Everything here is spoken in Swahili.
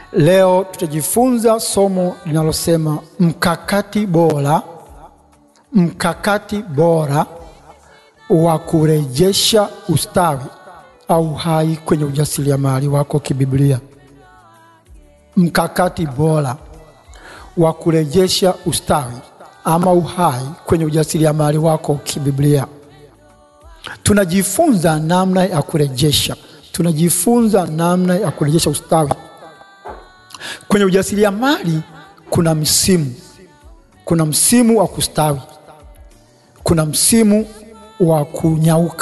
Leo tutajifunza somo linalosema mkakati bora, mkakati bora wa kurejesha ustawi au hai kwenye ujasiriamali wako kibiblia. Mkakati bora wa kurejesha ustawi ama uhai kwenye ujasiriamali wako kibiblia. Tunajifunza namna ya kurejesha, tunajifunza namna ya kurejesha ustawi kwenye ujasiriamali. Kuna msimu, kuna msimu wa kustawi, kuna msimu wa kunyauka.